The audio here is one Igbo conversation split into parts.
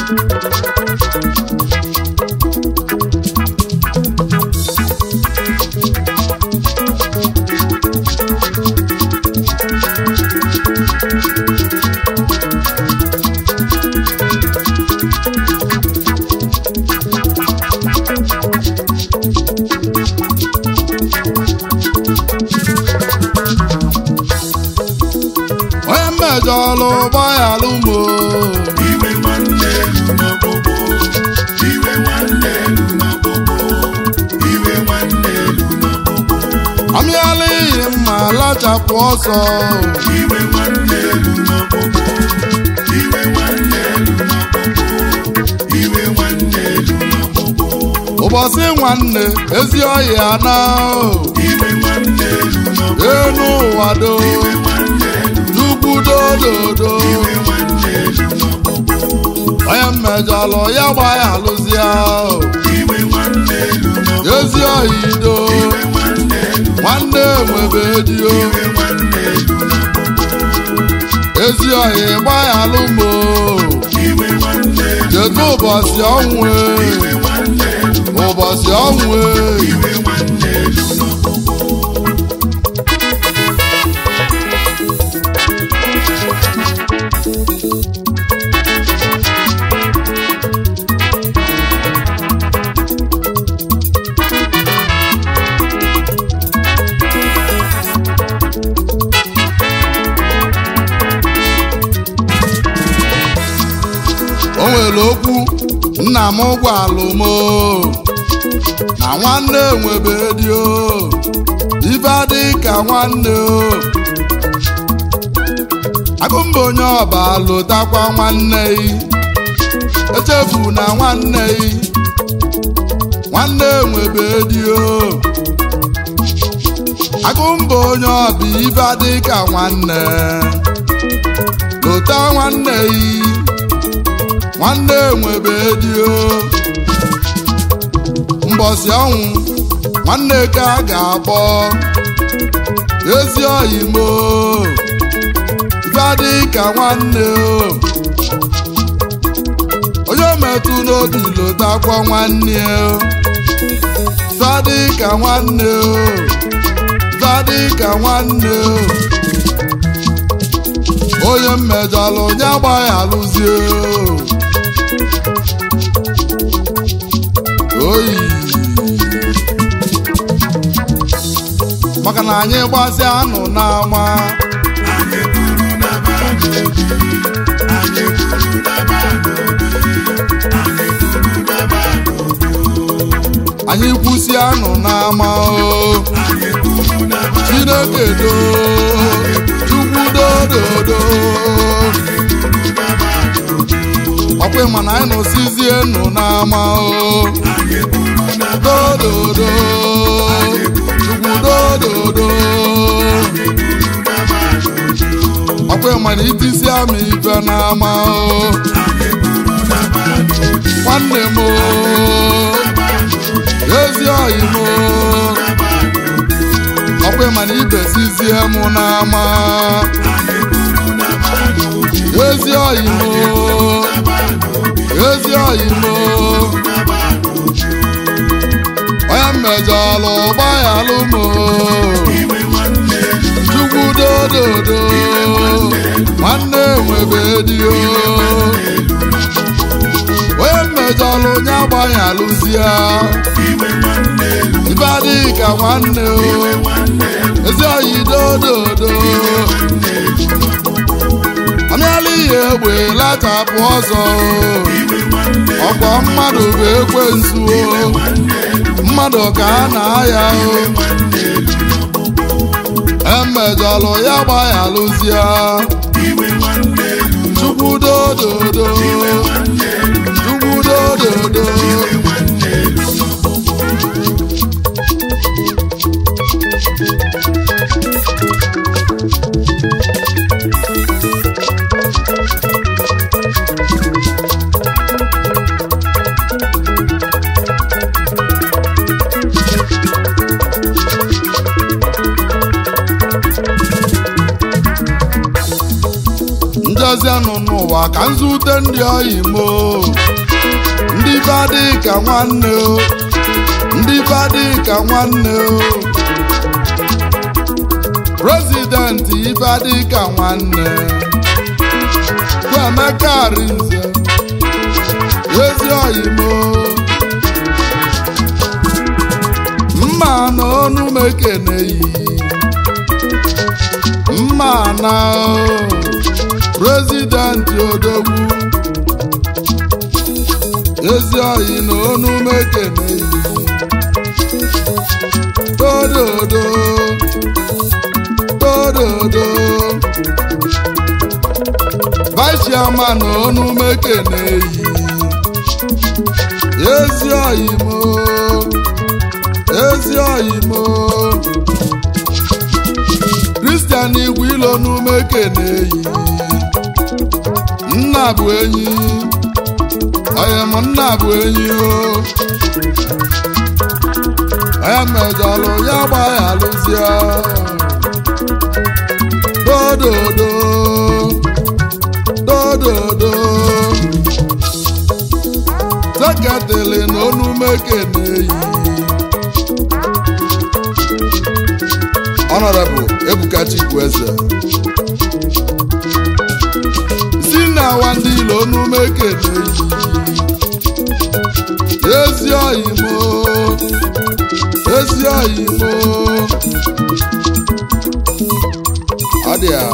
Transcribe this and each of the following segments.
onye mmejọlụ gbaghalụ mo iwe nwanne elu n'ọkpụkpụ iwe nwanne elu n'ọkpụkpụ iwe nwanne elu n'ọkpụkpụ amịala ihe mma lachapụ ọsọ iwe nwanne elu n'ọkpụkpụ iwe nwanne elu n'ọkpụkpụ iwe nwanne elu n'ọkpụkpụ ụbọchị nwanne ezi ọhịa na iwe nwanne elu n'ọkpụkpụ enu ụwa do iwe nwanne elu chukwu dododo iwe nwanne elu n'ọkpụkpụ onye mmejọlụ ya gbaghalụzia iwe nwanne elu n'ọkpụkpụ ezi ọhịa ido iwe nwanne elu nwanne nwebe dio iwe nwanne elu n'ọkpụkpụ ezi ọhịa gbaghalụ mo iwe nwanne elu cheta ụbọchị ọnwụ e, iwe nwanne elu ụbọchị ọnwụ e. iwe nwanne elu n'ọkpụkpụ o nwere okwu nna m gwalụ m o, na nwanne nwebe dio ife adị ka nwanne o agụmba onye ọba lụtakwa nwanne yi echefu na nwanne yi nwanne nwebe dio agụmba onye ọba ife adị ka nwanne lụta nwanne yi nwanne nwebe dio mbọsị ọnwụ nwanne ka a ga-akpọ ezi oyimo ife adị ka nwanne o onye metụ n'obi lotakwa nwanne o ife adị ka nwanne o ife adị ka nwanne o onye mmejọlụ onye agbaghị alụzie oyi maka na anyị gbasịa anụ n'ama anyị kwuru na ba n'obi anyị kwuru na ba n'obi anyị kwuru na ba n'obi anyị kwụsị anụ n'ama o anyị kwuru na ba chineke do chukwu dododo ọkwa ma na anyị nọsizie nụ n'ama o anyị kwuru na ba dododo chukwu dododo ọkwa ma na itisi ama ife n'ama o nwanne m o ezi oyi m o ọkwa ma na ibesizie m n'ama ezi oyi m o ezi oyi m o onye mmejọlụ gbaghalụ m o chukwu dododo nwanne nwebe dio onye mmejọlụ onye agbaghị alụzie ibe adịghị ka nwanne o ezi oyi dododo amịala ihe egbe lachapụ ọzọ o ọkwa mmadụ bụ ekwensu o mmadụ ka a na-aya o emejọlụ ya gbaghị alụzie chukwu dododo chukwu dododo mbịazienụ n'ụwa ka nzute ndị oyi mo ndị badị ka nwanne o ndị badị ka nwanne o prezidenti ibadị ka nwanne Kwemeka Arinze ezi oyi mo mma na onu m ekeneghị mma na prezidenti odogwu ezi oyi na onu m ekeneghị dododo dododo vice chairman na onu m ekeneghị ezi oyi mo ezi oyi mo kristian igwe ilo n'ume keneyi nna bụ enyi onye m nna bụ enyi o onye mejọlụ ya gbaghalụzie dododo dododo seketịlị na onume keneyi Honorable Ebuka Chikwueze si na awa ndị ilo onume keneyi ezi oyimo ezi oyimo ọ dị a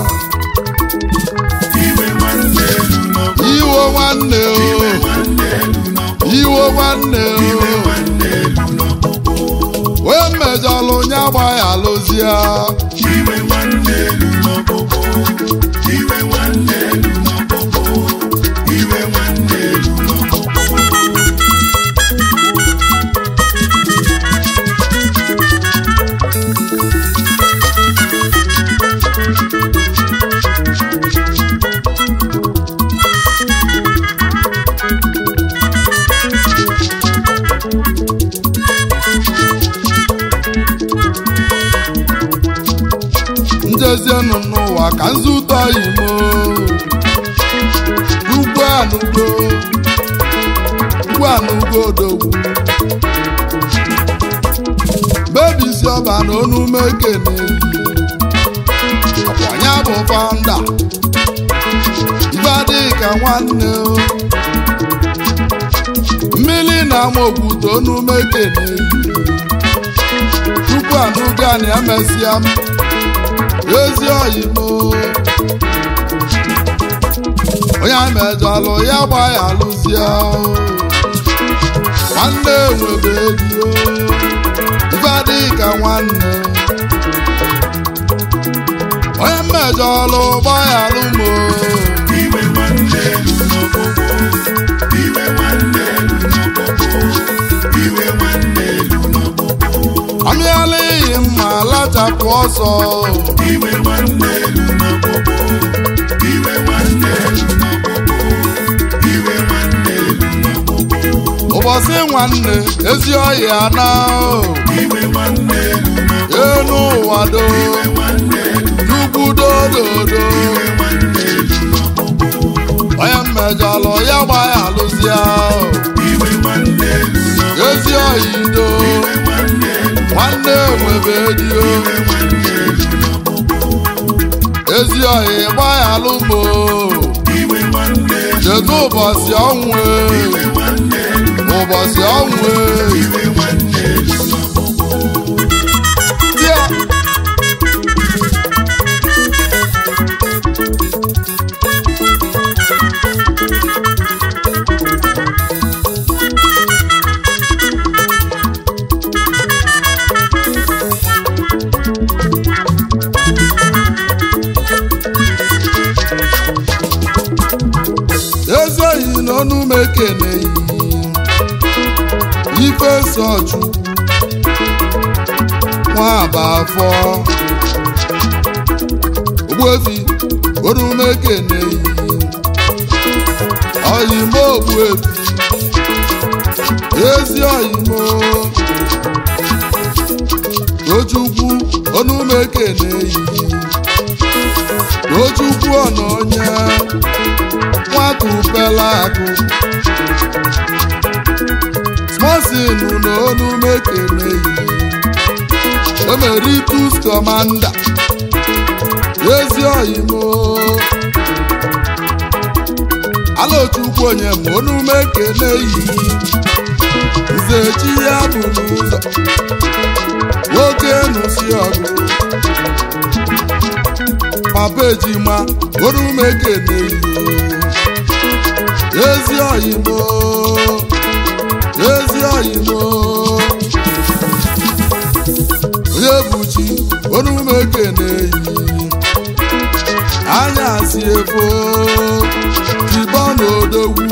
iwe nwanne elu n'ọkụ iwo nwanne o iwe nwanne elu n'ọkụ iwo nwanne iwe o nwanne elu n'ọkụ wee mejọlụ nya gbaghalụzie iwe nwanne elu n'ọkụ iwe nwanne elu n'ọkụ iwe nwanne elu n'ọkụ njezienụ n'ụwa ka nzụta imo ugwu anụgo ugwu anụgo odogwu bebisi ọba na onume keneyi ọkwanya bụ fanda ibadịka nwanne o mmiri na ama okwute onume keneyi tupu anụga na emesịa m ezi oyimo onye mejọlụ ya gba ya alụzie nwanne nwebe ego ife adịghị ka nwanne onye mejọlụ gba ya alụmo iwe nwanne elu n'ọkụ iwe nwanne elu n'ọkụ iwe nwanne elu n'ọkụ amịala iyi mma lachapụ ọsọ iwe nwanne elu n'ọkụ iwe nwanne elu n'ọkụ iwe nwanne elu n'ọkụ ụbọchị nwanne ezi ọhịa na iwe nwanne elu n'ọkụ enu ụwa do iwe nwanne elu chukwu dododo iwe nwanne elu n'ọkụ onye mmejọlụ ya gba ya alụzie iwe nwanne elu n'ọkụ ezi oyido iwe nwanne elu nwanne nwebe dio iwe nwanne elu n'ọkụ ezi ohi gba ya alụmo iwe nwanne elu chedo ụbọchị ọnwụ e, iwe nwanne elu ụbọchị ọnwụ e. iwe nwanne elu n'ọkụ Tia. ezi oyi na ọnụ m ekeneghị ife sochukwu nwa aba afọ ogbuefi ọnụ m ekeneghị oyimo ogbuefi ezi oyimo tochukwu ọnụ m ekeneghị Tochukwu ọna onye nwata upela akụ smosin na onu mekeneyi emeritus kọmanda ezi oyimo alochukwu onye ma onu mekeneyi nzechi ya bụ n'ụzọ nwoke nụsi ọgụ papa ejima onu mekeneyi ezi oyimo ezi oyimo onye buchi onume ekeneyi anyasị efo jibo n'odogwu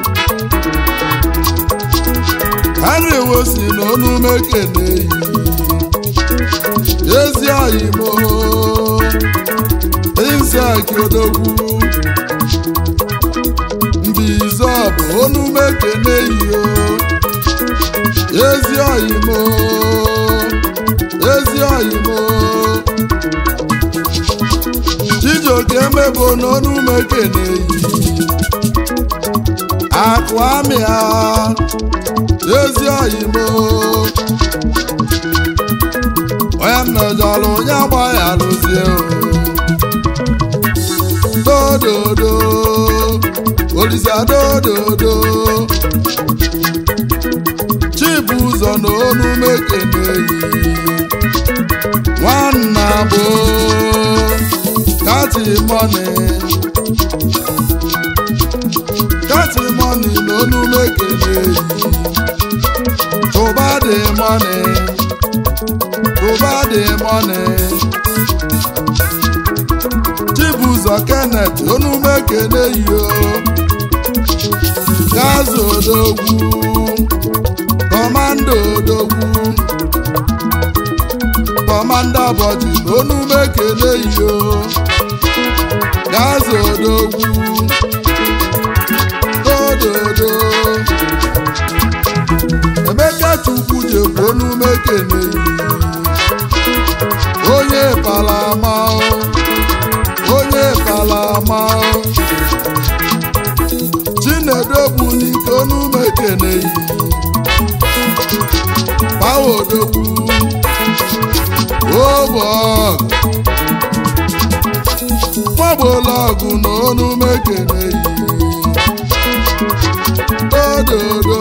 henry wosi na onume ekeneyi ezi oyimo insaki odogwu mbize bụ onume ekeneyi o ezi oyimo ezi oyimo chijioke emebo n'ọnụ mekeneyi akụ amịa ezi oyimo onye mmejọrọ onye agba ya lụzie dododo olisa dododo chibụzọ na onu mekeneyi nwanna bụ katimoni katimoni na onu mekeneyi tụba dị moni tụba dị moni chibụzọ kenneth onu mekeneyi o gazi odogwu kọmanda odogwu kọmanda bọji n'onume kele iyo gaza odogwu dododo emeka chukwu jekwu onume kele onye palama onye palama chinedu bụ n'ike onume kele Báwo odogwu ụbọgụ mọbụlọgụ na onu mekene yi ododo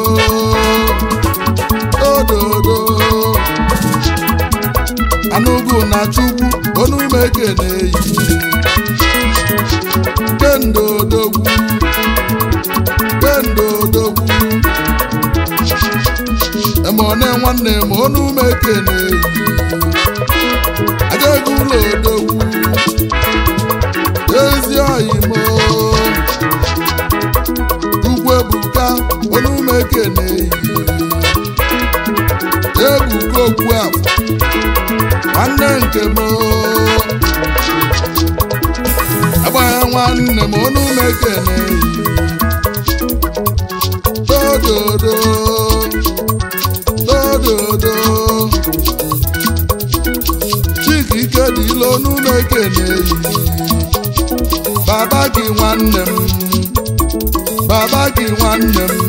ododo anụgụ na chukwu onu mekene yi kendo odogwu kendo odogwu emone nwanne m onu mekene yi agaghị ụlọ odogwu ezi oyimo ugwu ebuka onu mekene yi ebuka okwu afọ nwanne nke m agbagha nwanne m onu mekene yi dododo dododo chika ike dị ilu onu mekene yi baba gị nwanne m baba gị nwanne m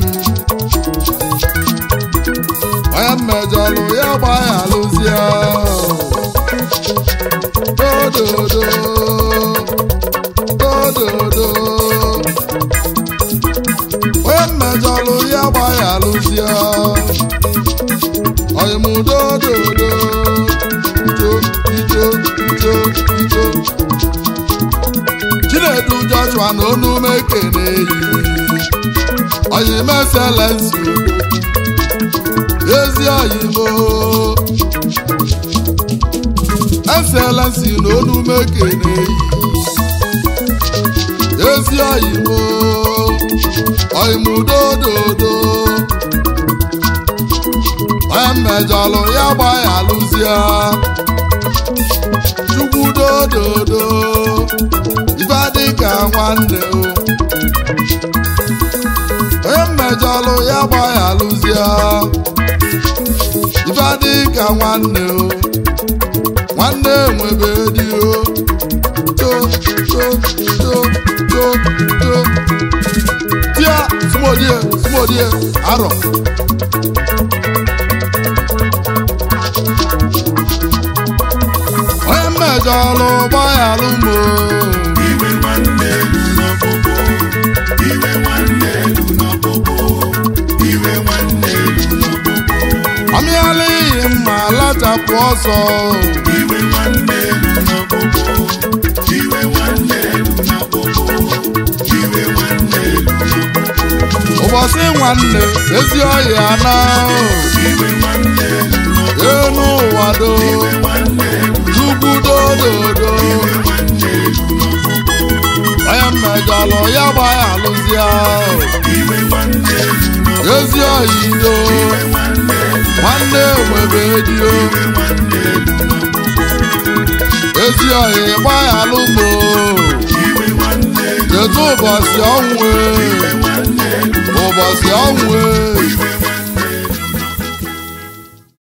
onye mmejọlụ ya gbaya lụzie dododo dododo onye mmejọlụ ya gbaya lụzie oyimudododo ito ito ito ito chinedu joshua na onu mekene yi oyimeselensi ezi oyimo eselensi na onu mekene yi ezi oyimo oyimudododo onye mmejọlụ ya gba ya lụzie chukwu dododo ife dịka nwanne o onye mmejọlụ ya gba ya lụzie ife dịka nwanne o nwanne nwebe di o to to tio tio tia smodie smodie arọ onye mmejọlụ gbaghalụ mo iwe nwanne elu n'ọkpụkpụ iwe nwanne elu n'ọkpụkpụ iwe nwanne elu n'ọkpụkpụ amịala ihe mma lachapụ ọsọ iwe nwanne elu n'ọkpụkpụ iwe nwanne elu n'ọkpụkpụ iwe nwanne elu n'ọkpụkpụ ụbọchị nwanne ezi ọhịa na iwe nwanne elu n'ọkpụkpụ enu ụwa do iwe nwanne elu chukwu dododo iwe nwanne elu n'ọkpụkpụ onye mmejọlụ ya gbaghalụzia iwe nwanne elu n'ọkpụkpụ ezi ọhịa ido iwe nwanne elu nwanne nwebe dio iwe nwanne elu n'ọkpụkpụ ezi ọhịa gbaghalụ mo iwe nwanne elu kedu ụbọchị ọnwụ e? iwe nwanne elu ụbọchị ọnwụ e?